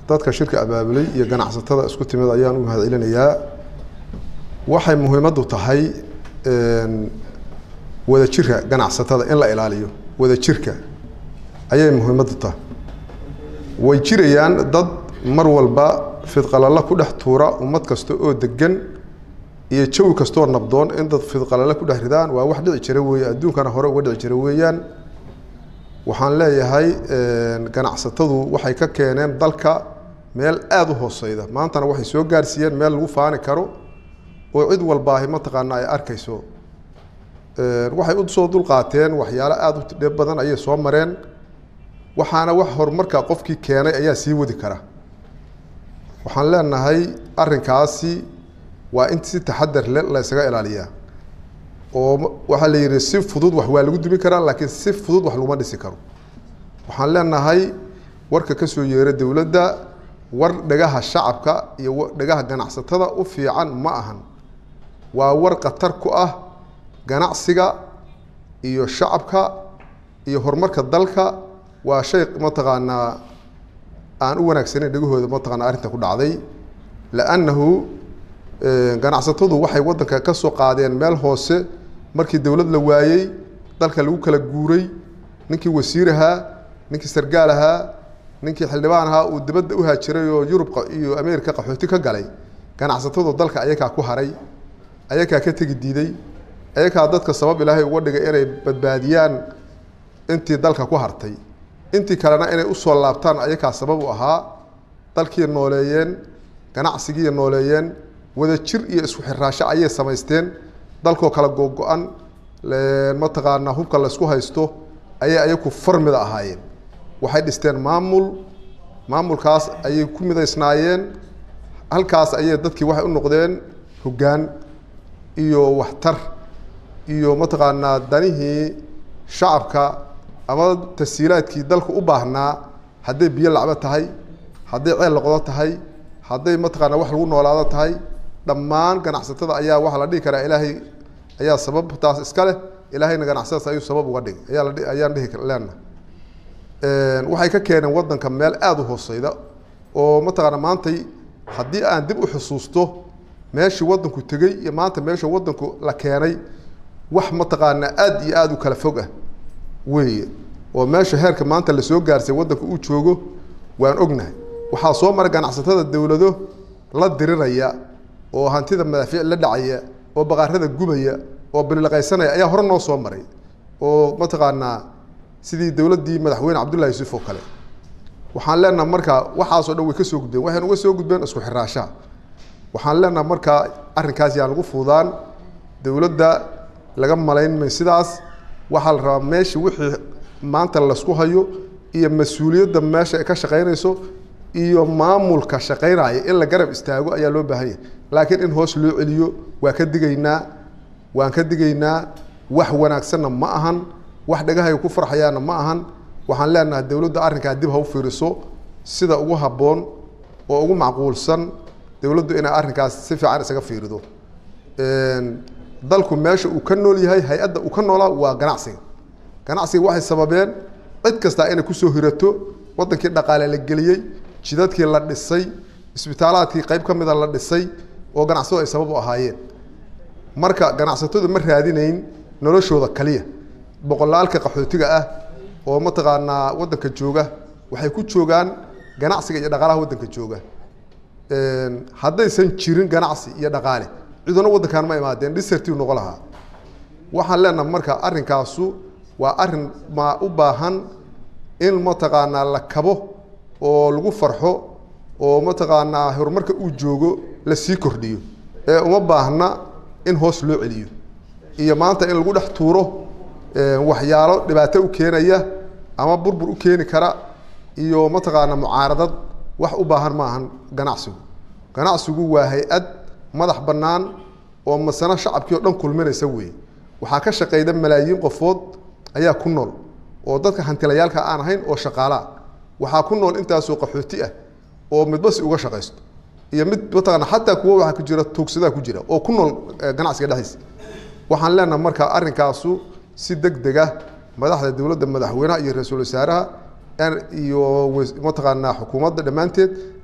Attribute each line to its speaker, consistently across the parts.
Speaker 1: dadka shirka abaabulay iyo ganacsatada isku timid ayaan u mahad celinayaa waxay muhiimaddu tahay wadajirka ganacsatada in la ilaaliyo wadajirka ayay muhiimaddu tahay way jirayaan dad mar walba fidqalalo ku dhex tuura ummad kasta oo degan iyo jawi kastoo nabdoon in dad fidqalalo ku dhex ridaan waa wax dhici jira weeye adduunkana hore uga dhici jira weeyaan waxaan leeyahay ganacsatadu waxay ka keeneen dalka meel aada u hooseyda maantana waxay soo gaarsiiyeen meel lagu faani karo oo cid walbaahi mataqaana ay arkayso waxay usoo dulqaateen waxyaalo aada u dhib badan ayay soo mareen waxaana wax horumarka qofkii keenay ayaa sii wadi kara waxaan leenahay arrinkaasi waa in si taxadar le la ysaga ilaaliyaa oo waxaa la yidhi si fudud wax waa lagu dumi karaa laakiin si fudud wax laguma dhisi karo waxaan leenahay warka ka soo yeera dowladda war dhagaha shacabka iyo dhagaha ganacsatada u fiican ma ahan waa war khatar ku ah ganacsiga iyo shacabka iyo horumarka dalka waa shay mataqaanaa aan u wanaagsanayn dhegahooda mataqaana arrinta ku dhacday liannahu ganacsatadu waxay waddanka ka soo qaadeen meel hoose markii dowlad la waayey dalka lagu kala guuray ninkii wasiir ahaa ninkii sargaal ahaa ninkii xildhibaan ahaa uu dibadda u haajiray oo yurub iyo ameerika qaxooti ka galay ganacsatadu dalka ayakaa ku haray ayakaa ka tegi diiday ayakaa dadka sabab ilaahay uga dhigay inay badbaadiyaan intii dalka ku hartay intii kalena inay usoo laabtaan ayakaa sabab u ahaa dalkii nooleeyeen ganacsigii nooleeyeen wadajir iyo isku xiraasho ayay samaysteen dalkoo kala googo-an mataqaanaa hubka laysku haysto ayay ayaku farmida ahaayeen waxay dhisteen maamul maamulkaas ayay ku midaysnaayeen halkaas ayay dadkii waxay u noqdeen hoggaan iyo waxtar iyo mataqaanaa danihii shacabka ama tasiilaadkii dalku u baahnaa hadday biyo lacbo tahay hadday ceel loqdo tahay hadday mataqaanaa wax lagu noolaado tahay dhammaan ganacsatada ayaa waxaa la dhihi karaa ilaahay ayaa sababtaas iska leh ilaahayna ganacsadaas ayuu sabab uga dhigay ayaa la ayaan dhihi leenaha waxay ka keeneen waddanka meel aada u hooseyda oo mataqaana maantay haddii aan dib u xusuusto meeshii waddanku tegey iyo maanta meesha waddanku la keenay wax mataqaanaa aada iyo aada u kala fog ah weeye oo meesha heerka maanta lasoo gaarsay waddanka uu joogo waan ognahay waxaa soo maray ganacsatada dowlado la diriraya oo hantida madaafiic la dhacaya oo baqaarada gubaya oo bililaqaysanaya ayaa hore noo soo maray oo mataqaanaa sidii dowladdii madaxweyne cabdullahi yuusuf oo kale waxaan leenaha markaa waxaasoo dhan way ka soo gudbeen waxayna uga soo gudbeen isku xiraashaha waxaan leenaha markaa arrinkaas yaan lagu fuudaan dowladda laga malayn may sidaas waxaa la rabaa meesha wixii maanta laysku hayo iyo mas-uuliyadda meesha ay ka shaqaynayso iyo maamulka shaqaynaya in la garab istaago ayaa loo baahan yahay laakiin in hoos loo celiyo waa ka digaynaa waan ka digaynaa wax wanaagsanna ma ahan wax dhagahay ku farxayaana ma ahan waxaan leenahay dowladda arrinkaa dib ha u fiiriso sida ugu habboon oo ugu macquulsan dowladdu inay arrinkaas si fiican isaga fiirido dalku meesha uu ka nool yahay hay-adda uu ka noolaa waa ganacsiga ganacsiga waxay sababeen cid kastaa inay kusoo hirato waddankii dhaqaale la geliyey jidadkii la dhisay isbitaalaadkii qayb ka mida la dhisay oo ganacsatadu ay sabab u ahaayeen marka ganacsatadu ma raadinayn noloshooda kaliya boqolaalka qaxootiga ah oo mataqaanaa waddanka jooga waxay ku joogaan ganacsiga iyo dhaqaalaha waddanka jooga haddaysan jirin ganacsi iyo dhaqaale ciduna waddankan ma imaadeen dhisertiu noqo lahaa waxaan leenaha marka arrinkaasu waa arrin ma u baahan in mataqaanaa la kabo oo lagu farxo oo mataqaanaa horumarka uu joogo la sii kordhiyo ee uma baahna in hoos loo celiyo iyo maanta in lagu dhex tuuro waxyaalo dhibaato u keenaya ama burbur u keeni kara iyo mataqaanaa mucaaradad wax u baahan ma ahan ganacsigu ganacsigu waa hay-ad madax bannaan oo masano shacabkii o dhan kulminaysa weeye waxaa ka shaqeyda malaayiin qofood ayaa ku nool oo dadka hantilayaalka aan ahayn oo shaqaalaa waxaa ku nool intaasoo qaxooti ah oo midbasi uga shaqaysto iyo mid mataqaana xataa kuwo waxaa ku jira tuugsadaa ku jira oo ku nool ganacsiga dhexdiisa waxaan leenaha marka arrinkaasu si deg deg ah madaxda dowladda madaxweynaha iyo ra-iisul wasaaraha iyo mataqaanaa xukuumadda dhammaanteed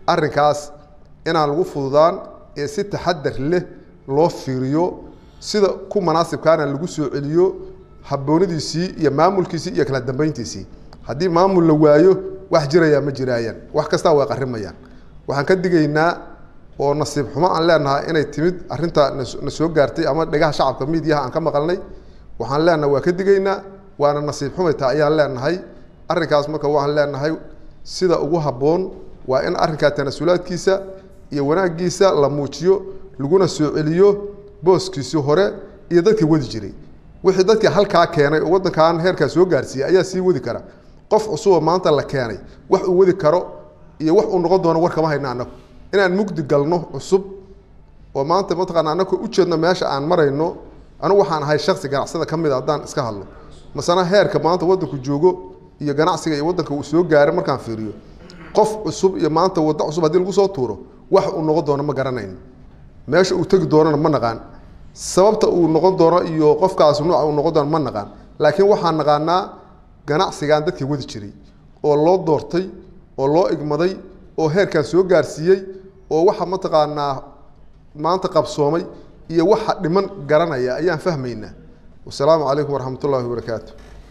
Speaker 1: arrinkaas inaan lagu fududaan ee si taxadar leh loo fiiriyo sida ku manaasibkaana lagu soo celiyo habboonidiisii iyo maamulkiisii iyo kala dambeyntiisii haddii maamul la waayo wax jirayaa ma jiraayaan wax kastaa way qarimayaan waxaan ka digaynaa oo nasiib xumo aan leenahay inay timid arrinta na soo gaartay ama dhegaha shacabka miidiyaha aan ka maqalnay waxaan leenahay waa ka digaynaa waana nasiib xumayta ayaan leenahay arrinkaas marka waxaan leenahay sida ugu habboon waa in arrinkaa tanasulaadkiisa iyo wanaaggiisa la muujiyo laguna soo celiyo booskiisii hore iyo dadkii wadi jiray wixii dadkii halkaa keenay oo waddankan heerkaa soo gaarsiiyey ayaa sii wadi kara qof cusuboo maanta la keenay wax uu wadi karo iyo wax uu noqon doono war kama hayna annagu inaan mugdi galno cusub oo maanta mataqaana annagu ujeedno meesha aan marayno anigu waxaan ahay shaksi ganacsada ka mid a haddaan iska hadlo masana heerka maanta waddanku joogo iyo ganacsiga iyo waddanka uu soo gaaray markaan fiiriyo qof cusub iyo maanta waddo cusub haddii lagu soo tuuro wax uu noqon doono ma garanayno meesha uu tegi doonana ma naqaan sababta uu noqon doono iyo qofkaas nuuca uu noqon doono ma naqaan laakiin waxaan naqaanaa ganacsigan dadkii wadi jiray oo loo doortay oo loo igmaday oo heerkan soo gaarsiiyey oo waxa mataqaanaa maanta qabsoomay iyo waxa dhiman garanaya ayaan fahmaynaa wasalaamu calaykum waraxmat ullahi wabarakaatu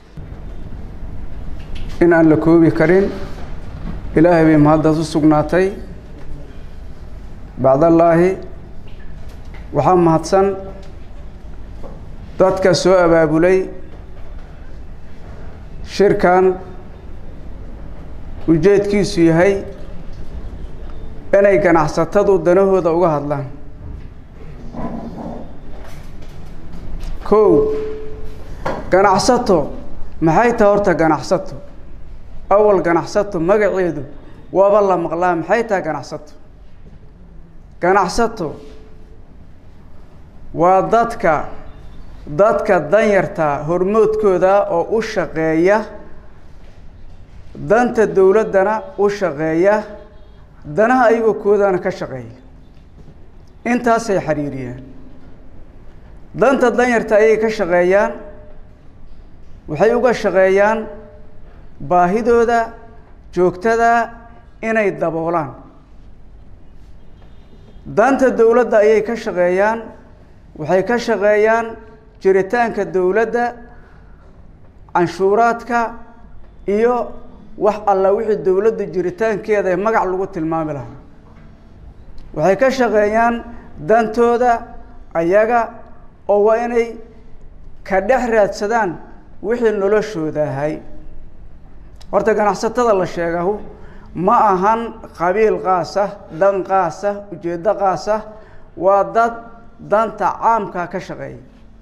Speaker 2: in aan la koobi karin ilaahay bay mahaddaas u sugnaatay bacdallaahi waxaa mahadsan dadka soo abaabulay shirkan ujeedkiisu yahay inay ganacsatadu danahooda uga hadlaan kow ganacsato maxay tahay horta ganacsato awal ganacsato magaceedu waaba la maqlaa maxay tahay ganacsato ganacsato waa dadka dadka danyarta hormoodkooda oo u shaqeeya danta dowladdana u shaqeeya danaha ayagoo koodana ka shaqeeya intaasay xiriiriyaan danta danyarta ayay ka shaqeeyaan waxay uga shaqeeyaan baahidooda joogtada inay daboolaan danta dowladda ayay ka shaqeeyaan waxay ka shaqeeyaan jiritaanka dowladda canshuuraadka iyo wax alla wixii dowladda jiritaankeeda ee magac lagu tilmaami lahaa waxay ka shaqeeyaan dantooda ayaga oo waa inay ka dhex raadsadaan wixii noloshooda ahay horta ganacsatada la sheegahu ma ahan qabiil qaas ah dan qaas ah ujeeddo qaas ah waa dad danta caamkaa ka shaqeeya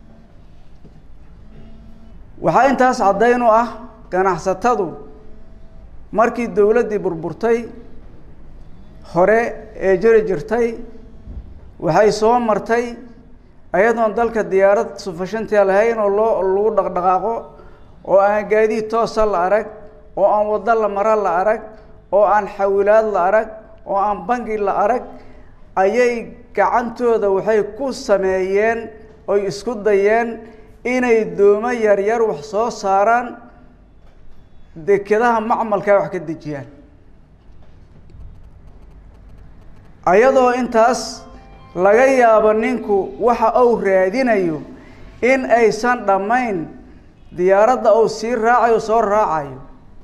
Speaker 2: waxaa intaas caddayn u ah ganacsatadu markii dowladdii burburtay hore ee jiri jirtay waxay soo martay ayadoon dalka diyaarad sufashantia lahayn oo loo lagu dhaqdhaqaaqo oo aan gaadiid toosa la arag oo aan waddo la maro la arag oo aan xawilaad la arag oo aan bangi la arag ayay gacantooda waxay ku sameeyeen oy isku dayeen inay doomo yaryar wax soo saaraan dekedaha macmalkaa wax ka dejiyaan ayadoo intaas laga yaabo ninku waxa uu raadinayo in aysan dhammayn diyaaradda uu sii raacayo soo raacayo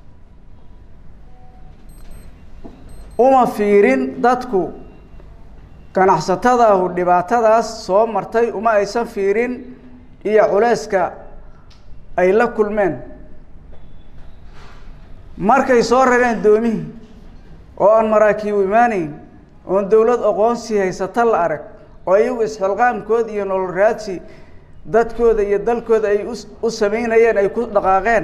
Speaker 2: uma fiirin dadku ganacsatadaahu dhibaatadaas soo martay uma aysan fiirin iyo culeyska ay la kulmeen markay soo rareen doomihii oo aan maraakiibu imaanayn oon dowlad aqoonsi haysata la arag oo iyagu isxilqaamkooda iyo nolol raadsi dadkooda iyo dalkooda ay u samaynayeen ay ku dhaqaaqeen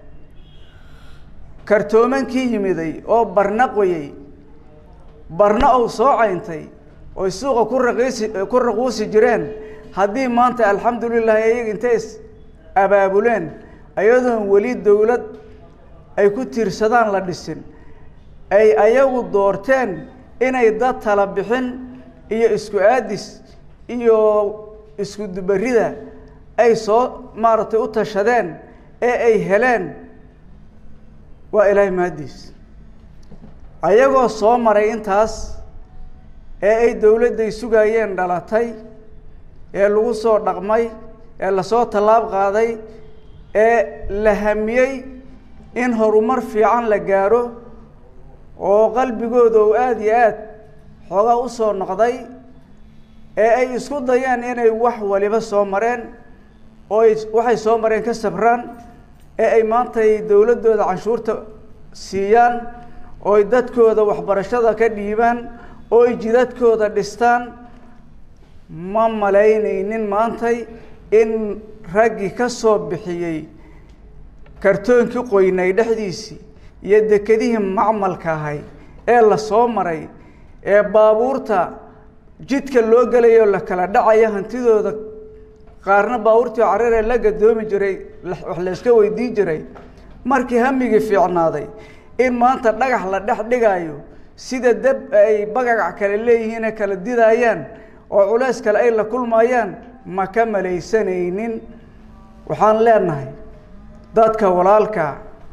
Speaker 2: kartoomankii yimiday oo barna qoyey barna uu soo cayntay oy suuqa ku raqiisi ku raquusi jireen haddii maanta alxamdulilah iyaga intay is abaabuleen ayadoon weli dowlad ay ku tiirsadaan la dhisin ay ayagu doorteen inay dad tala bixin iyo isku aadis iyo isku dubarida ay soo maaragtay u tashadeen ee ay heleen waa ilaahay mahaddiis ayagoo soo maray intaas ee ay dowladday sugayeen dhalatay ee lagu soo dhaqmay ee lasoo tallaab qaaday ee la hamiyey in horumar fiican la gaaro oo qalbigooda uu aada iyo aad xoogaa u soo noqday ee ay isku dayeen inay wax waliba soo mareen oo ay waxay soo mareen ka sabraan ee ay maanta ay dowladdooda canshuurta siiyaan oo ay dadkooda waxbarashada ka dhiibaan oo ay jidadkooda dhistaan ma malaynaynin maantay in raggii ka soo bixiyey kartoonkii qoynay dhexdiisii iyo dekedihii macmalka ahay ee la soo maray ee baabuurta jidka loo gelayo la kala dhacaya hantidooda qaarna baabuurtii cararee la gadoomi jiray wax la iska weydiin jiray markii hamigii fiicnaaday in maanta dhagax la dhex dhigayo sida deb ay bagagac kale leeyihiine kala didaayaan oo culays kale ay la kulmayaan ma ka malaysanaynin waxaan leenahay dadka walaalka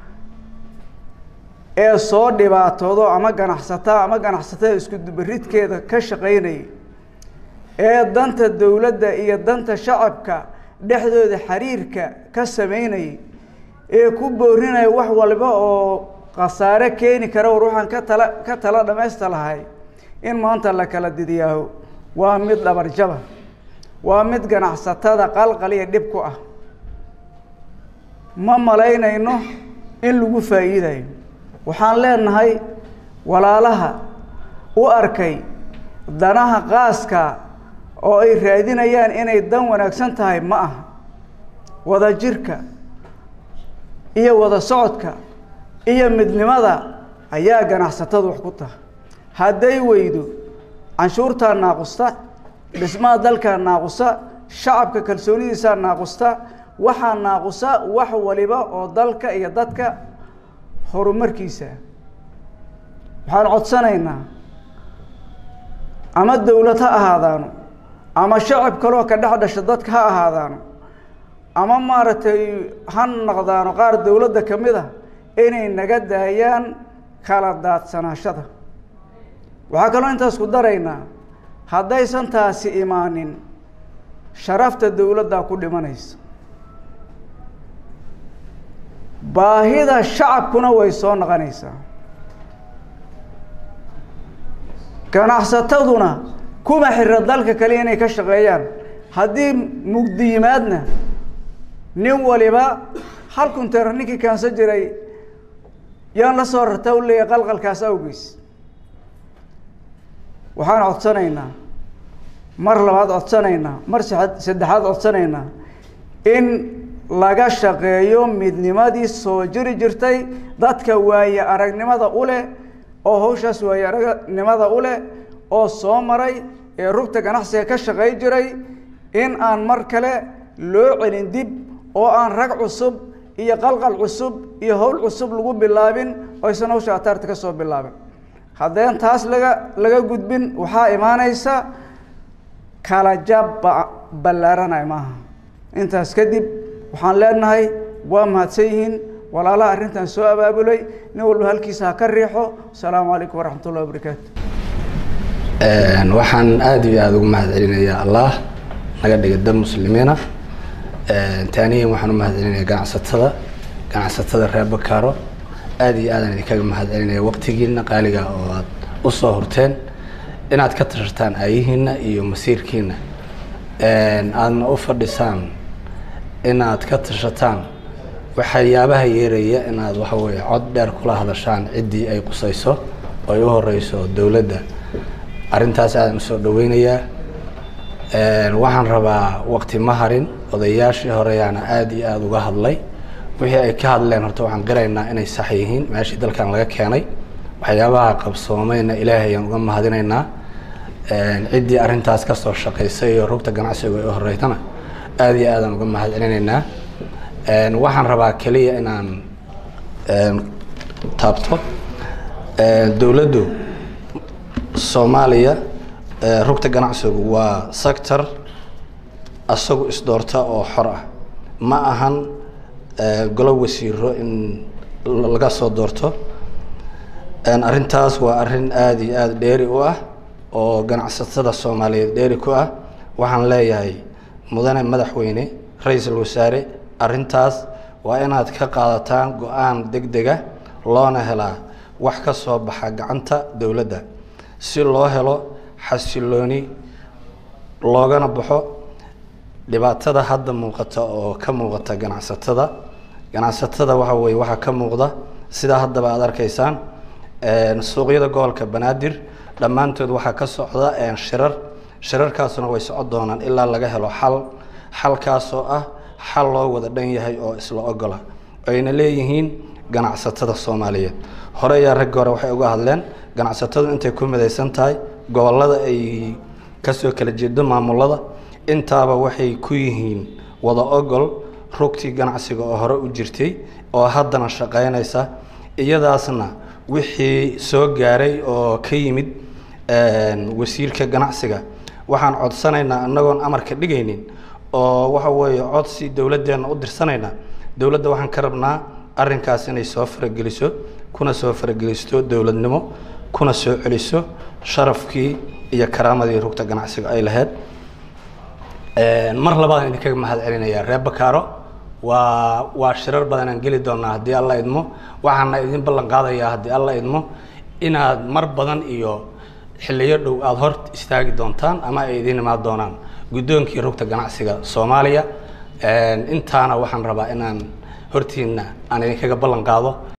Speaker 2: ee soo dhibaatoodo ama ganacsataa ama ganacsatada iskudubaridkeeda ka shaqaynayay ee danta dowladda iyo danta shacabka dhexdooda xiriirka ka samaynayay ee ku boorinaya wax walba oo khasaare keeni kara war waxaan ka tala ka tala dhamaysta lahay in maanta la kala didiyaaho waa mid dhabarjaba waa mid ganacsatada qalqaliya dhib ku ah ma malaynayno in lagu faa'iidayo waxaan leenahay walaalaha u arkay danaha qaaska oo ay raadinayaan inay dan wanaagsan tahay ma aha wada jirka iyo wada socodka iyo midnimada ayaa ganacsatadu wax ku taha hadday weydo canshuurtaa naaqusta dhismaha dalkaa naaqusa shacabka kalsoonidiisaa naaqusta waxaa naaqusa wax waliba oo dalka iyo dadka horumarkiisa waxaan codsanaynaa ama dowlad ha ahaadaano ama shacab kaloo ka dhex dhasha dadka ha ahaadaano ama maaragtay ha noqdaano qaar dowladda ka mid a inay naga daayaan kala daadsanaashada waxaa kaloo intaas ku daraynaa haddaysan taasi imaanin sharafta dowladdaa ku dhimanaysa baahida shacabkuna way soo noqonaysaa ganacsataduna kuma xira dalka kale inay ka shaqeeyaan haddii mugdi yimaadna nin waliba hal kunteera ninkii kaansan jiray yaan la soo rartaa u leeyahay qalqalkaas awgeys waxaan codsanaynaa mar labaad codsanaynaa mar saddexaad codsanaynaa in laga shaqeeyo midnimadii soo jiri jirtay dadka waaye aragnimada u leh oo hawshaas waaye aragnimada u leh oo soo maray ee rugta ganacsiga ka shaqey jiray in aan mar kale loo celin dib oo aan rag cusub iyo qalqal cusub iyo howl cusub lagu bilaabin oysan hawsha ataarta ka soo bilaabin haddeen taas laga laga gudbin waxaa imaanaysa kala jab ballaaranay maaha intaas kadib waxaan leenahay waa mahadsan yihiin walaalaha arrintan soo abaabulay nin walba halkiisa ha ka riixo asalaamu calaykum waraxmat ullahi wabarakaatu
Speaker 3: waxaan aada iyo aada ugu mahad celinayaa allah naga dhiga dad muslimiina taaniyan waxaan u mahad celinaya ganacsatada ganacsatada reer bakaaro aada iyo aadaan idinkaga mahad celinaya waqtigiina qaaliga oo aad u soo horteen inaad ka tashataan aayihiina iyo masiirkiina aadna u fadhisaan inaad ka tashataan waxyaabaha yeeraya inaad waxa weeye cod dheer kula hadashaan ciddii ay qusayso oo ay u horeyso dowladda arrintaas aadan usoo dhaweynayaa waxaan rabaa waqti ma harin odayaashii horeyaana aada iyo aada uga hadlay wixii ay ka hadleen horta waxaan qiraynaa inay sax yihiin meeshii dalkan laga keenay waxyaabaha qabsoomayna ilaahay ayaan uga mahadinaynaa ciddii arrintaas kasoo shaqaysay iyo rugta ganacsiga ay u horeytana aada iyo aadaan uga mahad celinaynaa waxaan rabaa keliya inaan taabto dowladdu soomaaliya rugta ganacsigu waa sector asagu isdoorta oo xor ah ma ahan golo wasiiro in laga soo doorto arrintaas waa arrin aada iyo aada dheeri u ah oo ganacsatada soomaaliyeed dheeri ku ah waxaan leeyahay mudane madaxweyne ra-iisul wasaare arrintaas waa inaad ka qaadataan go-aan deg dega loona helaa wax ka soo baxa gacanta dowladda si loo helo xasilooni loogana baxo dhibaatada hadda muuqata oo ka muuqata ganacsatada ganacsatada waxa weye waxaa ka muuqda sidaa haddaba aada arkaysaan suuqyada gobolka banaadir dhammaantood waxaa ka socda shirar shirarkaasuna way socon doonaan ilaa laga helo xal xalkaasoo ah xal loo wada dhan yahay oo isla ogola ayna leeyihiin ganacsatada soomaaliyeed hore ayaa raggi hore waxay uga hadleen ganacsatadu intay ku midaysan tahay gobolada ay kasoo kala jeedo maamulada intaaba waxay ku yihiin wada ogol rugtii ganacsiga oo hore u jirtay oo haddana shaqaynaysa iyadaasna wixii soo gaaray oo ka yimid wasiirka ganacsiga waxaan codsanaynaa inagoon amarka dhigaynin oo waxa weeye codsi dowladdeena u dirsanayna dowladda waxaan ka rabnaa arrinkaas inay soo farageliso kuna soo faragelisto dowladnimo kuna soo celiso sharafkii iyo karaamadii rugta ganacsiga ay lahayd mar labaadaan idinkaga mahad celinayaa reer bakaaro waa waa shirar badan aan geli doonaa haddii alla idmo waxaana idin ballan qaadayaa haddii alla idmo inaad mar badan iyo xilliyo dhow aada hor istaagi doontaan ama ay idin imaan doonaan guddoonkii rugta ganacsiga soomaaliya intaana waxaan rabaa inaan hortiina aan idinkaga ballan qaado